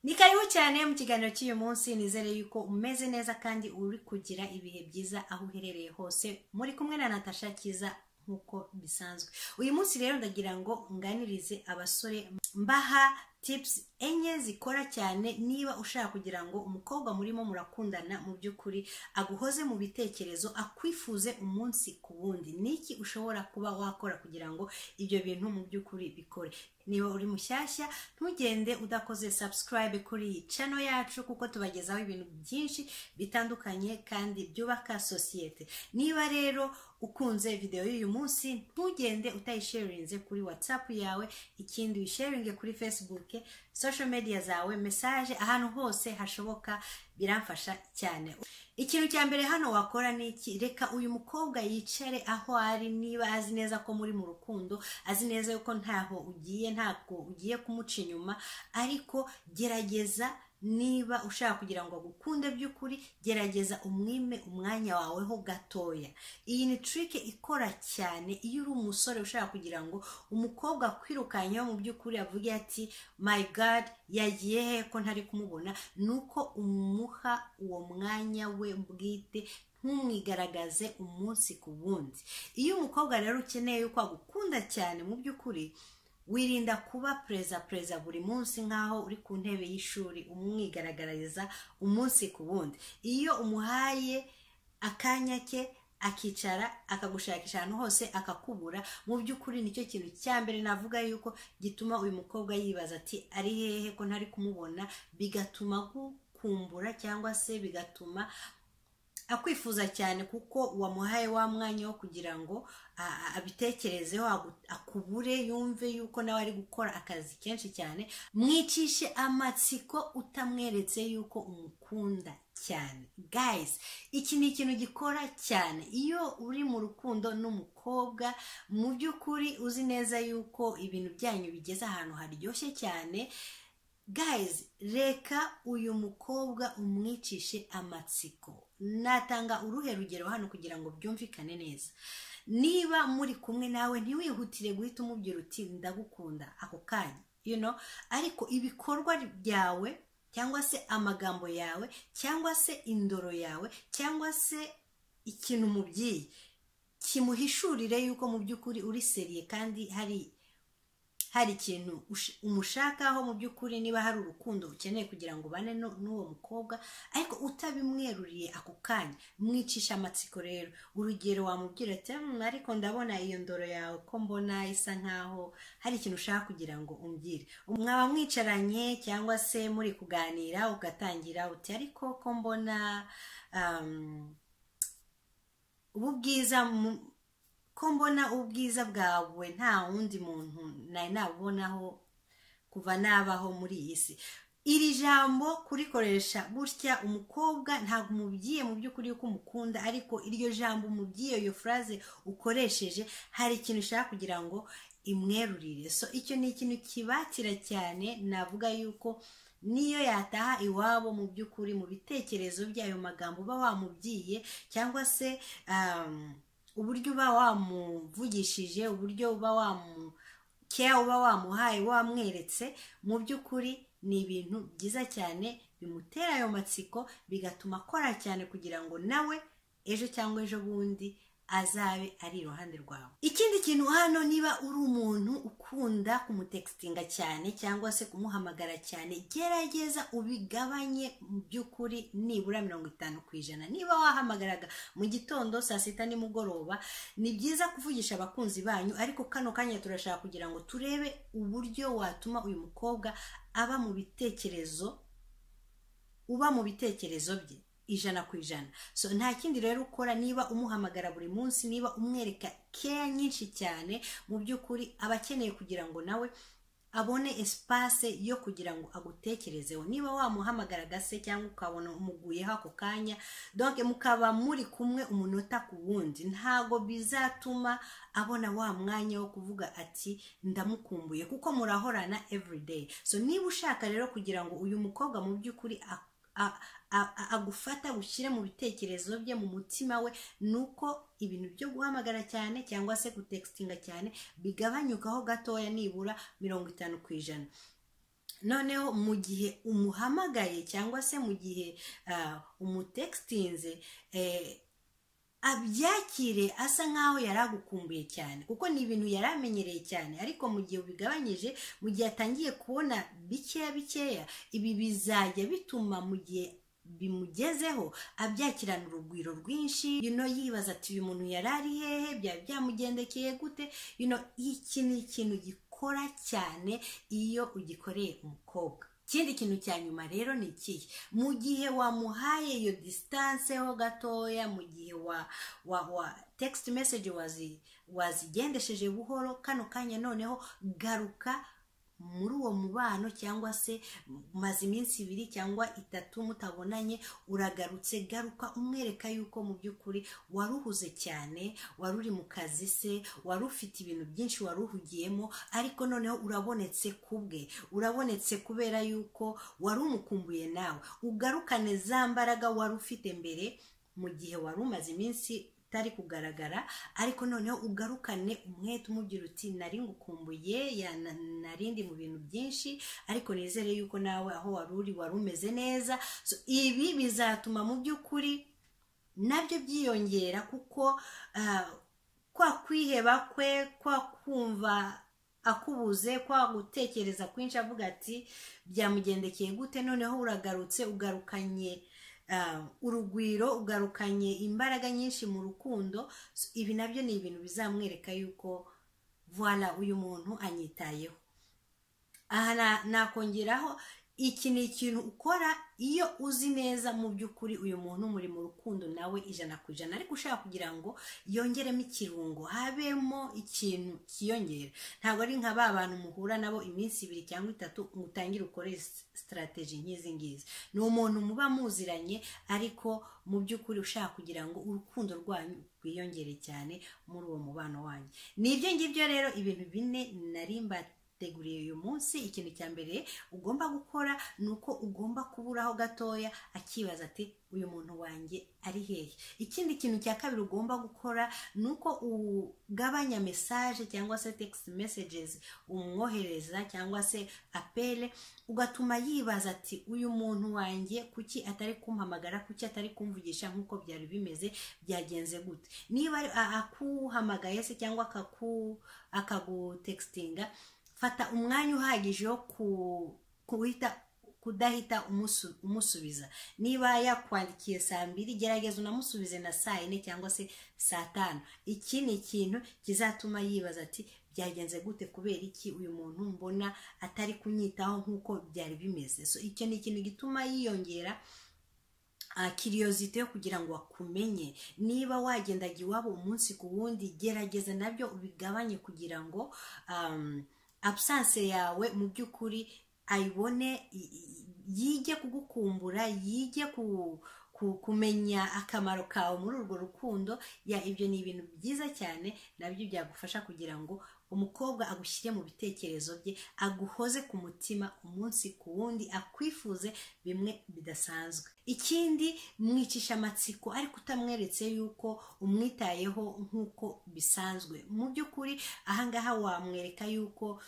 ni karibu cyane mu kiganiro cy'uyu munsi nizere yuko umeze neza kandi uri kugira ibihe byiza aho uherereye hose muri kumwe na natasha cyiza nk'uko bisanzwe uyu munsi rero ndagira ngo nganirize abasore mbaha tips enye zikora cyane niba ushaka kugira ngo umukobwa murimo murakundana mu by'ukuri aguhoze mu bitekerezo akwifuze umunsi ku wundi niki ushobora kuba wakora kugira ngo ibyo bintu mu by'ukuri bikore niba uri mushyashya ntugende udakoze subscribe kuri iyi cano yacu kuko tubagezaho ibintu byinshi bitandukanye kandi byubaka sosiyete niba rero ukunze videwo y'uyu munsi ntugende utayisharinze kuri whatsapp yawe ikindi uyisharinge kuri facebook social media zawe message ahantu hose hashoboka biramfasha cyane ikintu cya mbere hano wakora ni iki reka uyu mukobwa yicare aho ari niba azi neza ko muri mu rukundo azi neza yuko ntaho ugiye ntabwo ugiye kumuca inyuma ariko gerageza niba ushaka kugira ngo agukunde by'ukuri gerageza umwime umwanya wawe ho gatoya iyi ni trick ikora cyane iyo uri umusore ushaka kugira ngo umukobwa akwirukanyeho mu by'ukuri avuge ati my god yagiye he ko ntari kumubona ni uko umuha uwo mwanya we bwite ntumwigaragaze umunsi ku wundi iyo umukobwa rero ukeneye yuko agukunda cyane mu by'ukuri wirinda kuba perezida perezida buri munsi nk'aho uri ku ntebe y'ishuri umwigaragariza umunsi ku wundi iyo umuhaye akanya ke akicara akagushakisha ahantu hose akakubura mu by'ukuri nicyo kintu cya mbere navuga yuko gituma uyu mukobwa yibaza ati ari hehe ko ntari kumubona bigatuma gukumbura cyangwa se bigatuma akwifuza cyane kuko wamuhaye wa mwanya wo kugira ngo abitekerezeho akubure yumve yuko nawe ari gukora akazi kenshi cyane mwicishe amatsiko utamweretse yuko umukunda cyane guys iki ni ikintu gikora cyane iyo uri mu rukundo n'umukobwa mu by'ukuri uzi neza yuko ibintu byanyu bigeze ahantu haryoshye cyane guys reka uyu mukobwa umwicishe amatsiko natanga uruhe rugero hano kugira ngo byumvikane neza niba muri kumwe nawe ntiwihutire guhita umubwira uti ndagukunda ako kanya you know ariko ibikorwa byawe cyangwa se amagambo yawe cyangwa se indoro yawe cyangwa se ikintu umubyeyi kimuhishurire yuko mu by'ukuri uri seriye kandi hari hari ikintu umushakaho mu by'ukuri niba hari urukundo ukeneye kugira ngo ubane n'uwo mukobwa ariko utabimweruriye ako kanya mwicisha amatsiko rero urugero wamubwira ati ariko ndabona iyo ndoro yawe ko mbona isa nkaho hari ikintu ushaka kugira ngo umbwire mwaba mwicaranye cyangwa se muri kuganira ugatangira uti ariko ko mbona ubu bwiza ko mbona ubwiza bwawe nta wundi muntu nari nabubonaho kuva nabaho muri iyi si iri jambo kurikoresha gutya umukobwa ntabwo umubwiye mu by'ukuri yuko umukunda ariko iryo jambo umubwiye iyo furaze ukoresheje hari ikintu ushaka kugira ngo imwerurire so icyo ni ikintu kibatira cyane navuga yuko niyo yataha iwabo mu by'ukuri mu bitekerezo by'ayo magambo uba wamubwiye cyangwa se uburyo uba wamuvugishije uburyo uba wamukeya uba wamuhaye wamweretse mu by'ukuri ni ibintu byiza cyane bimutera ayo matsiko bigatuma akora cyane kugira ngo nawe ejo cyangwa ejo bundi azabe ari iruhande rwawe ikindi kintu hano niba uri umuntu ukunda kumutekitinga cyane cyangwa se kumuhamagara cyane gerageza ubigabanye mu by'ukuri nibura mirongo itanu ku ijana niba wahamagaraga mu gitondo saa sita nimugoroba ni byiza kuvugisha abakunzi banyu ariko kano kanya turashaka kugira ngo turebe uburyo watuma uyu mukobwa aba mu bitekerezo uba mu bitekerezo bye ijana ku ijana so nta kindi rero ukora niba umuhamagara buri munsi niba umwereka keya nyinshi cyane mu by'ukuri aba akeneye kugira ngo nawe abone espace yo kugira ngo agutekerezeho niba wamuhamagaraga se cyangwa ukabona umuguyeho ako kanya donc mukaba muri kumwe umunota ku wundi ntago bizatuma abona wa mwanya wo kuvuga ati ndamukumbuye kuko murahorana everyday so niba ushaka rero kugira ngo uyu mukobwa mu by'ukuri agufata ushyire mu bitekerezo bye mu mutima we ni uko ibintu byo guhamagara cyane cyangwa se gutekitinga cyane bigabanyukaho gatoya nibura mirongo itanu ku ijana noneho mu gihe umuhamagaye cyangwa se mu gihe ah, umutekitinze eh, abyakire asa nk'aho yari agukumbuye cyane kuko ni ibintu yari amenyereye cyane ariko mu gihe ubigabanyije mu gihe atangiye kubona bikeya bikeya ibi bizajya bituma mu gihe bimugezeho abyakirana urugwiro rwinshi you know, yibaza ati uyu muntu yari ari hehe byaba byamugendekeye gute You know, iki ni ikintu gikora cyane iyo ugikoreye umukobwa ikindi kintu cya nyuma rero ni ikihe mu gihe wamuhaye iyo disitanse ho gatoya mu gihe wa wa wa text message wazi wazigendesheje buhoro kano kanya noneho garuka muri uwo mubano cyangwa se maze iminsi ibiri cyangwa itatu mutabonanye uragarutse garuka umwereka yuko mu by'ukuri wari uhuze cyane wari uri mu kazi se wari ufite ibintu byinshi wari uhugiyemo ariko noneho urabonetse ku bwe urabonetse kubera yuko wari umukumbuye nawe ugarukane za mbaraga wari ufite mbere mu gihe wari umaze iminsi utari kugaragara ariko noneho ugarukane umwete umubwira uti nari ngukumbuye ya- na- narindi mu bintu byinshi ariko nizere yuko nawe aho wari uri wari umeze neza So, ibi bizatuma mu by'ukuri nabyo byiyongera kuko ah, kwa kwiheba kwe kwa kumva akubuze kwa gutekereza kwinshi avuga ati byamugendekeye gute noneho uragarutse ugarukanye ah, urugwiro ugarukanye imbaraga nyinshi mu rukundo So, ibi nabyo ni ibintu bizamwereka yuko voila uyu muntu anyitayeho aha na- nakongeraho iki ni ikintu ukora iyo uzi neza mu by'ukuri uyu muntu muri mu rukundo nawe ijana ku ijana ariko ushaka kugira ngo yongeremo ikirungo habemo ikintu kiyongera ntabwo ari nka ba bantu muhura nabo iminsi ibiri cyangwa itatu ngo utangire ukore s- sitarateji nk'izi ngizi ni umuntu muba muziranye ariko mu by'ukuri ushaka kugira ngo urukundo rwanyu rwiyongere cyane muri uwo mubano wanyu ni ibyo ngibyo rero ibintu bine narimba teguriye uyu munsi ikintu cya mbere ugomba gukora ni uko ugomba kuburaho gatoya akibaza ati uyu muntu wanjye ari hehe ikindi kintu cya kabiri ugomba gukora ni uko ugabanya mesaje cyangwa se text messages umwohereza cyangwa se apele ugatuma yibaza ati uyu muntu wanjye kuki atari kumpamagara kuki atari kumvugisha nk'uko byari bimeze byagenze gute niba ari- a- akuhamagaye se cyangwa akaku- akagutekitinga fata umwanya uhagije wo ku- kuhita kudahita umusu- umusubiza niba yakwandikiye saa mbiri gerageza unamusubize na saa yine cyangwa se saa tanu iki ni ikintu kizatuma yibaza ati byagenze gute kubera iki uyu muntu mbona atari kunyitaho nk'uko byari bimeze so icyo ni ikintu gituma yiyongera kiriyozite yo kugira ngo akumenye niba wagendaga iwabo umunsi ku wundi gerageza nabyo ubigabanye kugira ngo um, absence yawe mu by'ukuri ayibone i- i- yige kugukumbura yige ku, ku, kumenya akamaro kawe muri urwo rukundo ya ibyo ni ibintu byiza cyane nabyo byagufasha kugira ngo umukobwa agushyire mu bitekerezo bye aguhoze ku mutima umunsi ku wundi akwifuze bimwe bidasanzwe ikindi mwicisha amatsiko ariko utamweretse yuko umwitayeho nk'uko bisanzwe mu by'ukuri ahangaha wamwereka yuko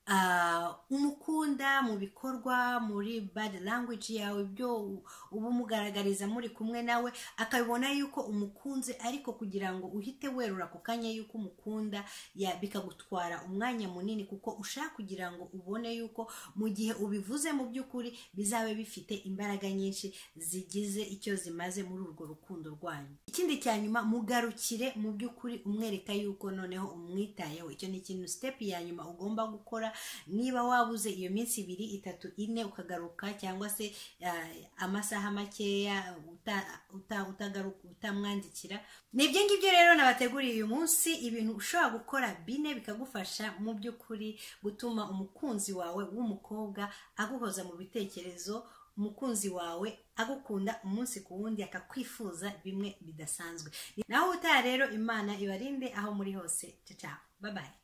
ah, umukunda mu bikorwa muri bad language yawe ibyo u- uba umugaragariza muri kumwe nawe akabibona yuko umukunze ariko kugira ngo uhite werura ako kanya yuko umukunda ya- bikagutwara umwanya munini kuko ushaka kugira ngo ubone yuko mu gihe ubivuze mu by'ukuri bizabe bifite imbaraga nyinshi zigize icyo zimaze muri urwo rukundo rwanyu ikindi cya nyuma mugarukire mu by'ukuri umwereka yuko noneho umwitayeho icyo ni ikintu step ya nyuma ugomba gukora niba wabuze iyo minsi ibiri itatu ine ukagaruka cyangwa se ah, amasaha makeya uta- uta- utagaruka utamwandikira ni ibyo ngibyo rero nabateguriye uyu munsi ibintu ushobora gukora bine bikagufasha mu by'ukuri gutuma umukunzi wawe w'umukobwa aguhoza mu bitekerezo umukunzi wawe agukunda umunsi ku wundi akakwifuza bimwe bidasanzwe naho utaha rero imana ibarinde aho muri hose ciao ciao bye bye